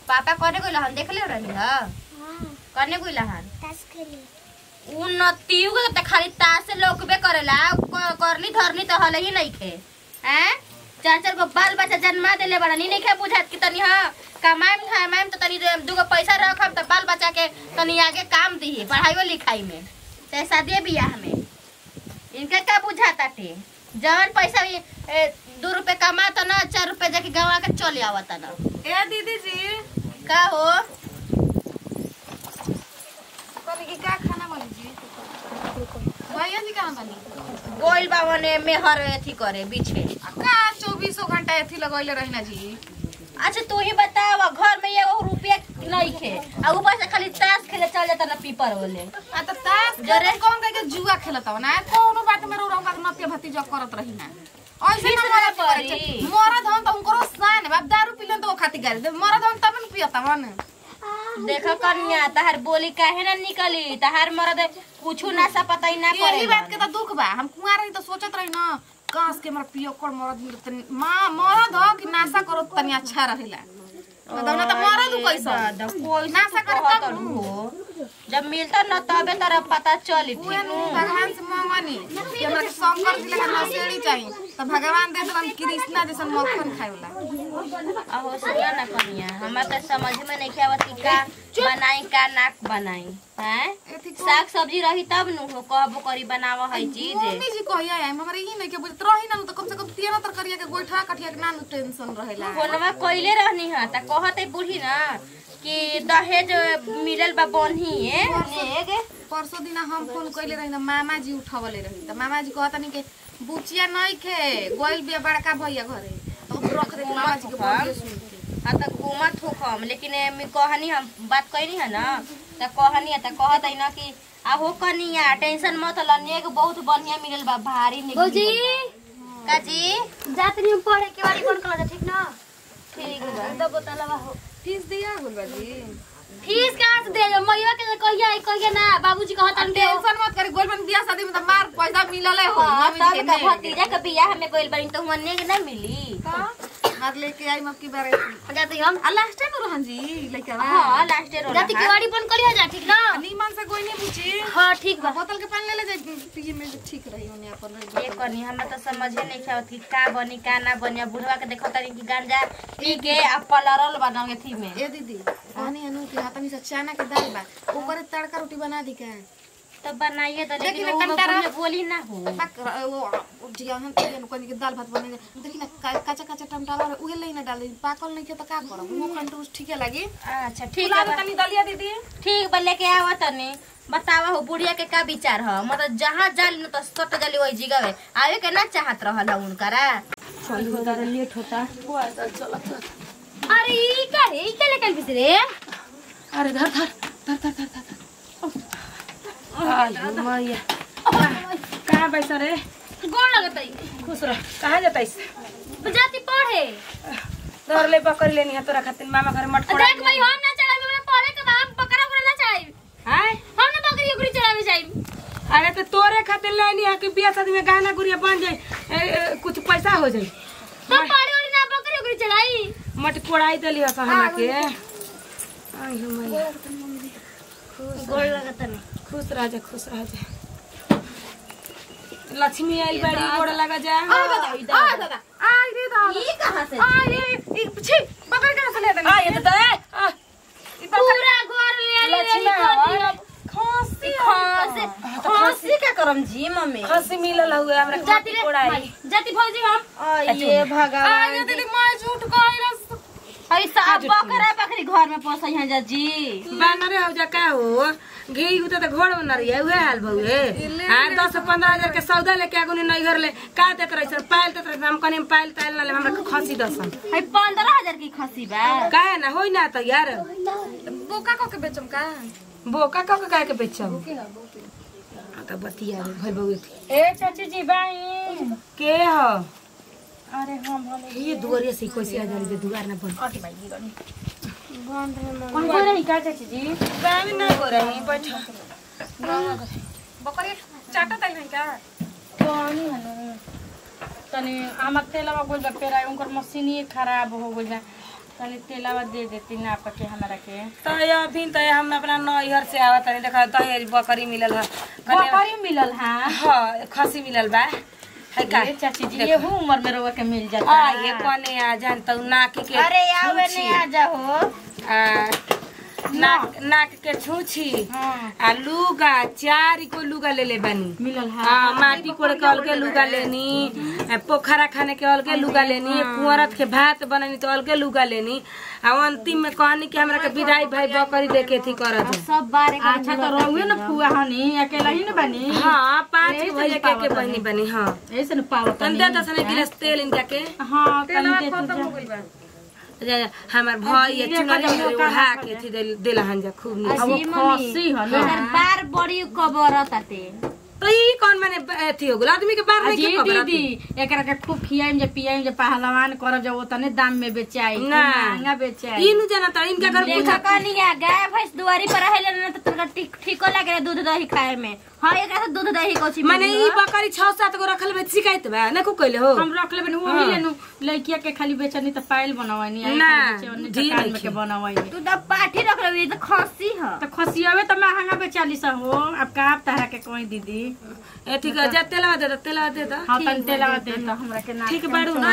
पापा कने गइल हन देखले रही ह कने गइल हन उ नतियु के त खाली तास से लोकबे करेला उ क- करनी धरनी त हले ही नहीं खे हैं चार चार गो बाल बच्चा जन्मा देले बड़ा नी नहीं खे बुझात कि तनी हां कमाएम खाएम त तनी दे- दूगो पैसा रखम त बाल बच्चा के तनी आगे काम दी पढ़ाई लिखाई में चाहे शादी बियाह में इनका क्या बुझाता थे जवन पैसा भी ए, दू रुपए कमाता ना चार रुपए जाके गवा के चले आवता ना ए दीदी जी का हो कभी की का खाना बनी जी भैया जी कहाँ बनी गोइल बावने मेहर एथी करे बीछे आ का चौबीसों घंटा एथी लगैले रही ना जी अच्छा तू ही बताव घर में एगो रुपया नहीं खे आ ऊपर से खाली ताश खेले चल जाता ना पीपर वाले आ त तास जरे- जरे कौन कह के जुआ खेलत हो ना कोनो बात में रोड़ा का नतिया भतीजा करत रही ना ऐसे फिर ना से मरद पड़ी। करे छे। मरद हम त उनको सान है बाप दारू पीलन तो वो खाती गाड़ी दे मरद हम तब न पियता मन देखो कन्या तहार बोली काहे ना निकली तहार मरद कुछू ना सा पता ही ना करे यही बात के तो दुख बा हम कुंवार रही तो सोचत रही ना काश के हमारा पियो कर मरद मिलत तनी मां मरद हो कि नाशा करो त तनी अच्छा रहेला बताओ ना तो मरद उ कैसा नाशा करे तब नु। जब मिलता न तबे तरह पता चली उहे ठीक नु भगवान से मांगनी कि हमरा के शंकर जी लगा नसेड़ी चाहिए तो भगवान दे देलन कृष्णा जैसन मक्खन खाए वाला अहो सुना ना कन्या हमरा तो समझ में नहीं आवत कि का बनाई का ना बनाई हैं एथी को साग सब्जी रही तब नु हो कहबो करी बनाव है चीज मम्मी जी कहिया है हमरा ई नहीं के बुझत रही ना तो कम से कम तेरह तरकरिया के गोइठा कठिया के ना नु टेंशन रहेला फोनवा कइले रहनी हा त कहत है बूढ़ी ना कि दहेज मिलल बा बन्ही है नेग परसों दिन हम फोन कइले रही ना मामा जी उठावले रही त मामा जी कहता नहीं के बुचिया नहीं खे गोइल बिया बड़का भैया घरे अब रख दे मामा जी के बोलिए सुन के हाँ त घूमत हो हम लेकिन एमे कहनी हम बात कहनी है ना त कहनी है त कहत है ना कि आहो कनिया टेंशन मत ल नेग बहुत बढ़िया मिलल बा भारी नेग भौजी का जी जात नहीं पढ़े के बारी कौन कला ठीक ना ठीक बा दब बोतलवा हो फीस दिया गुल बाजी फीस कहाँ से दे मैया के कहिया है कहिया ना बाबूजी कहता दे टेंशन मत करी गोइल बन बियाह शादी में त मार पैसा मिलले हो हाँ, मम्मी जी तब के का नेग। भतीजा के बियाह में गइल बानी तो हुआ नेग ना मिली मार लेके आई मक्की बारे जाती हम आ लास्ट टाइम रहन जी लेके आवा हाँ लास्ट ईयर जाती के बारी बंद करिया जा ठीक ना नीमन से कोई नहीं पूछी हाँ ठीक बा बोतल के पानी ले ले जाए पिए में ठीक रही उन्हें अपन रही ये करनी हमरा तो समझे नहीं आवत कि का बनी का ना बनी अब बुढ़वा के देखो तनी कि गांजा पी के आ पलरल बनाओगे थी में ए दीदी पानी अनु के हाथ में से चना के दाल बा ऊपर तड़का रोटी बना दी का तो बनाइए तो देखी लेकिन ना वो कंटारा। में बोली ना हो बाक वो जिया हम तो ये कोनी के दाल भात बने देखी ना का- काचा काचा टमाटर और उहे ले ना डाल पाकल नहीं के तो का करब वो कंट्रोल ठीक है लगी अच्छा ठीक फुला है दे बा- तनी दलिया दीदी ठीक बा लेके आवा तनी बतावा हो बुढ़िया के का विचार ह मतलब जहाँ जाली न तो सट जाली वही जिगावे आवे के ना चाहत रहल उनकरा लेट होता अरे ई का रे ई के लेकर फिस रे अरे धर धर धर धर धर धर आयो मैया कहाँ बैसा रे गोड़ लगत है खुश रह कहाँ जाता इस जाती पढ़े धर ले पकड़ लेनी है तोरा खातिर मामा घर मट कोड़ा देख भाई हम ना चढ़ावे हमरा पढ़े के बाद बकरा उकरा ना चढ़ाई हाय हम ना बकरी उकरी चढ़ावे जाई अरे तो तोरे खातिर लेनी है कि बियाह शादी में गहना गुड़िया बन जाए ए, ए, कुछ पैसा हो जाए तो पढ़े वाली ना बकरी उकरी चढ़ाई मट कोड़ाई देली है हमरा के आई हो मैया गोड़ लगत नहीं खुश रह जा खुश रह जा लक्ष्मी आई बड़ी गोड़ लगा जा आ दादा आ दादा आई रे दादा ई कहां से आ ये ई छी बकरी कहां से ले देनी आ ये तो दे आ, ई बकरी पूरा घर ले ले लक्ष्मी हवा खांसी खांसी खांसी का करम जी मम्मी खांसी मिलल हुए हमरा जाती रे कोड़ाई भाई, जाती भौजी हम आ ये आ भगवान ये दीदी मैं झूठ कहलस ऐसा बकरा बकरी घर में पोसई हैं जा जी बानरे हो जा का हो घी होता तो घोड़ बना रही है उहे हाल बहुए हाँ दस पंद्रह हजार के सौदा लेके आगू नहीं घर ले का देत रही सर पायल देत रही हम कनी पायल तायल ना ले हमरा खसी दसन है पंद्रह हजार की खसी बा काहे ना होई ना तो यार बोका को के बेचम का बोका का काहे के बेचब आ तो बतिया रे भई बहुए थी ए चाची जी बाई के ह अरे हम हम ये दुआरिया से कैसे आ जारी दुआर ना बन अति भाई गनी कौन को रही का चाची जी काम ना हो रही बैठा बकरी चाटा तई नहीं का कौन हनु तनी आमक तेलवा गोल बा पेरा उनकर मशीन ही खराब हो गइल बा तनी तेलावा दे देती नाप के हमरा के तो अभी तो हम अपना नैहर से आवत तनी देखा दहेज बकरी मिलल है कन्या- बकरी मिलल हाँ हाँ खसी मिलल बा है का ये चाची जी ये उम्र में रउआ के मिल जाता आ ये कोने आ जान तो नाक के अरे आवे छूछी, नहीं आ जाओ आ, नाक नाक के छूछी हाँ आ लुगा चार को लुगा ले ले बनी मिलल हाँ हाँ माटी कोड़ के अलगे लुगा लेनी आ, पोखरा खाने के अलगे लुगा लेनी कुंवरत के भात बननी तो अलगे लुगा लेनी आ अंतिम में कहनी कि हमरा के विदाई भाई बकरी देके थी करत है। सब बारे अच्छा तो रउए न फुआ हनी अकेला ही न बनी हाँ पांच यही भैया से के के पावत बहनी बनी हाँ ऐसे न पावत तन दे दस गिलास तेल इनका के हाँ तनी दे तू जा, जा, हमार भैया चुनरी उड़ा के थी देल- देला हन जा खूब नीक अब वो खसी ह न बार बड़ी कबर ताते तो ई कौन माने अथी हो गेल आदमी के बार नहीं जी के खबर दीदी एकरा के खूब खियाइम जे पियाइम जे पहलवान करब जे ओतने दाम में बेचाई खूब ना। महंगा बेचाई ई नु जाना त इनका घर देखा कनिया गाय भैंस दुआरी पर रहेले ना तो तुमका ठीक ठीको लागे दूध दही खाए में हां एकरा से दूध दही कोची माने ई बकरी छह सात गो रखल बे शिकायत बा ना को कइले हो हम रख लेबे वही लेनु लड़किया के खाली बेचनी त पायल बनवानी आई ना, बेचनी ढेर दुकान में नइखे। के बनवाई तू तो पाठी रख ले तो खसी ह तो खसियावे त महंगा बेचाली सा हो अब का आप तारा के कोई दीदी ए ठीक है जा तेलवा दे दे तेलवा दे दे हाँ तन तेलावा दे त हमरा के ना ठीक बाड़ू ना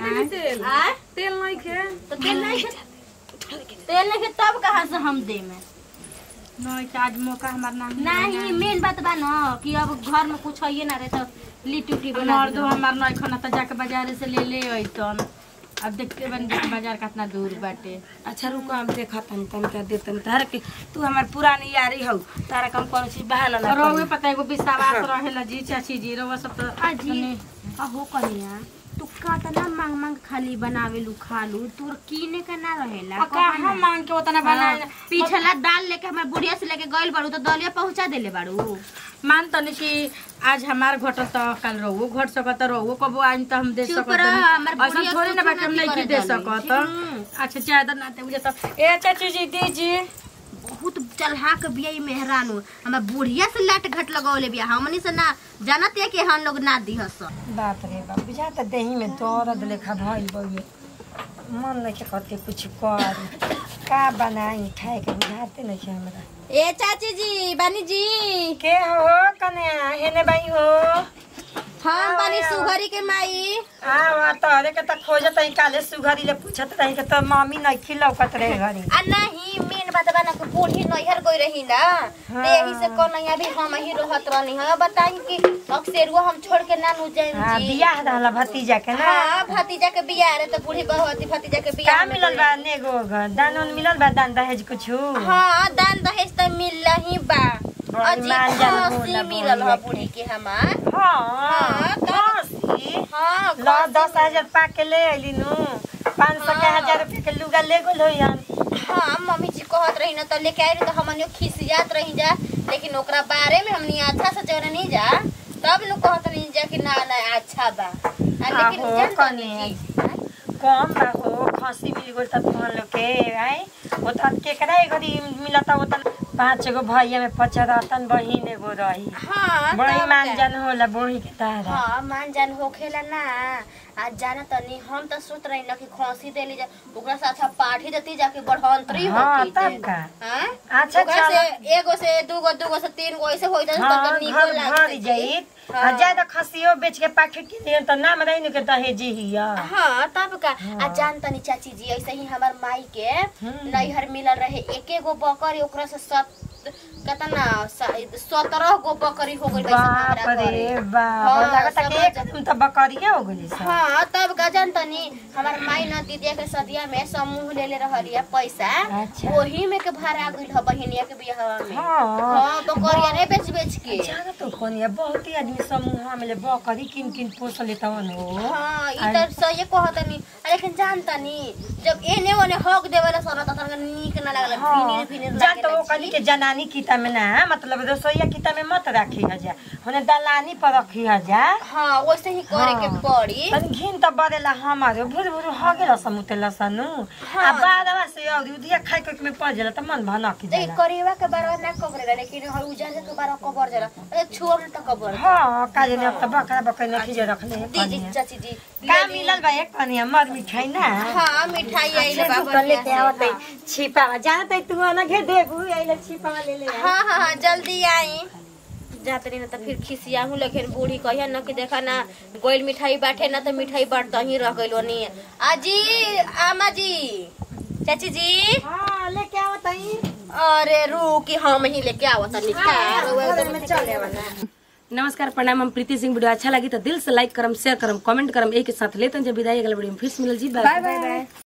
आ तेल नहीं खे तो तेल नहीं खे तेल नहीं खे तब कहां से हम दे में नहीं के आज मौका हमार ना नहीं मेन बात बा न कि अब घर में कुछ है ना रहे तो लिट्टी उट्टी बना मर्दो हमार नहीं खाना त जाके बाजार से ले ले अइतन अब देखते बन देख बाजार कितना दूर बाटे अच्छा रुको हम देखा तनी तनी का दे तनी तार के तू हमार पुरानी यारी हो तारा कम कौन चीज बहाना ना रउए करी। पता एगो विश्वास रहेला जी चाची जी रउआ सब तो अजी अहो कनिया तू कातना मांग मांग खाली बनावेलू खालू तोर कीने का ना रहेला आ का हम मांग के उतना बनाए हाँ, पिछला दाल लेके हमारे बुढ़िया से लेके गइल बाड़ू तो दलिया पहुंचा देले बाड़ू मान तनी कि आज हमार घटल त कल रउओ घट सकत रउओ कबो आइन त हम दे चुप सकत रह, हमर ऐसा बुढ़िया थोड़ी ना कुछ बाटे हम नहीं नहीं करे दे डाली। सकत हम्म। अच्छा ज्यादा ना दे मुझे तो ए चाची जी दीजिए बहुत चलहा के बिया ई मेहरानू हमार बुढ़िया से लाट घट लगौले बिया हमनी से ना जानत है कि हम लोग ना दिहस बाप रे बाप बुझा त देही में दर्द लेखा भइल बउए मन नहीं के करते कुछ कर का बनाई खाए के बुझाते नहीं के हमरा ए चाची जी बानी जी के हो कन्या हेने बाई हो हम बानी सुघरी के माई आ तोहरे के त खोजत हई काले सुघरी ले पूछत रही के तो मम्मी नहीं खिलौकत रहे घरी आ नहीं मेन बात बा ना कि बूढ़ी नैहर गई रही ना तो यही से कन्हैया भी हम ही रहत रहनी है बताई कि अक्सर हम छोड़ के ना नु जाइन हाँ जी बियाह रहला भतीजा के ना हाँ भतीजा के बियाह रे तो बूढ़ी बहुती भतीजा के बियाह का में मिलल गइल। बा नेगो घर दान उन मिलल बा दान दहेज कुछु हाँ दान दहेज तो मिल ही बा बड़ी अजी मानजान खसी होला मिलल बड़ी है बूढ़ी के हमार हाँ हाँ, तब- खसी हाँ ल दस हजार पा के ले अइली नु पाँच सौ के हजार रुपया के लुगा ले गोल होई हम हाँ मम्मी जी कहत रही ना तो लेके आई रही तो हमनियो खिसियात रही जा लेकिन ओकरा बारे में हमनी अच्छा से जौन नहीं जा तब नु कहत रही जा कि ना ना अच्छा बा आ, लेकिन आहो, जान तनी कने। जी हाँ? कम बा हो खसी मिल गोल त तुहन लोग के आई वो त केकरा ए घड़ी मिलता वो त पाँच गो भैया में पचरतन बहिन एगो रही हाँ बड़ी तब मान का। जान होला बही के तारा हाँ मान जान होखेला ना आ जाना तनी हम तो सोच रही ना कि खोसी देली जा ओकरा से अच्छा पाठी देती जाके बढ़ंतरी हाँ, होती तब जे। का। हाँ? अच्छा, ओकरा चलो। से एगो से दूगो दूगो से तीन गो ऐसे होई हाँ तो निको घर भर लागत जाइत आ हाँ। ज्यादा खसियो बेच के पाखे के लिए त नाम रही नु के दहेजी हिया हाँ तब का आ जान तनी चाची जी ऐसे ही हमार माई के नैहर मिलल रहे एके गो बकरी ओकरा से सत कतना सत्रह गो बकरी हो गई बाप रे बाप हाँ, लागत कि समझ- एकदम त बकरिया हो गइली सब हाँ तब गजन तनी हमार माई न दीदिया के सदिया में समूह ले ले रहलिया पैसा अच्छा। वही में के भाड़ा गइल ह बहिनिया के बियाह में हाँ हाँ बकरिया नहीं बेच बेच के जाना तो कोनिया बहुत ही आदमी समूह में ले बकरी किन किन पोस लेतवन हो हाँ ई त सही कहतनी लेकिन जानतनी जब एने ओने हक देवेला सन त तनका नीक ना लागल फिनिर फिनिर जा तो वो लागेला कनी के जनानी किता में ना मतलब रसोईया किता में मत राखी हजा होने दलानी पर रखी हजा हाँ वैसे ही करे के हाँ। पड़ी तनी घिन त बरेला हमारे भुर भुर हगे रसम उते लसनु आ हाँ। बादवा से और उदिया खाए के में पड़ जाला त मन भला की ए जाला करेवा के बारवा ना कबरे लेकिन हर उजार के बारवा कबर जाला ए छुआ में त कबर हां काजे ने अब त बकरा बकरा ने खिजे रखले है दीदी चाची जी का मिलल बा एक कनिया मर मिठाई ना हाँ मिठाई आइले बाबा कल लेके आवत है छिपा जानत है तू ना घे देबू आइले छिपा ले ले हाँ हाँ हाँ जल्दी आई जात रही ना तो फिर खिसिया हूँ लेकिन बूढ़ी कहिया ना कि देखा ना गोइल मिठाई बांटे ना तो मिठाई बांटता ही रह गइल ओनी आजी आमा जी चाची जी हां लेके आवत है अरे रू कि हम ही लेके आवत निकाल में चले वाला नमस्कार प्रणाम हम प्रीति सिंह वीडियो अच्छा लगी तो दिल से लाइक करम शेयर करम कमेंट करम एक के साथ लेते हैं जब विदाई अगले वीडियो में फिर से मिलल जी बाय बाय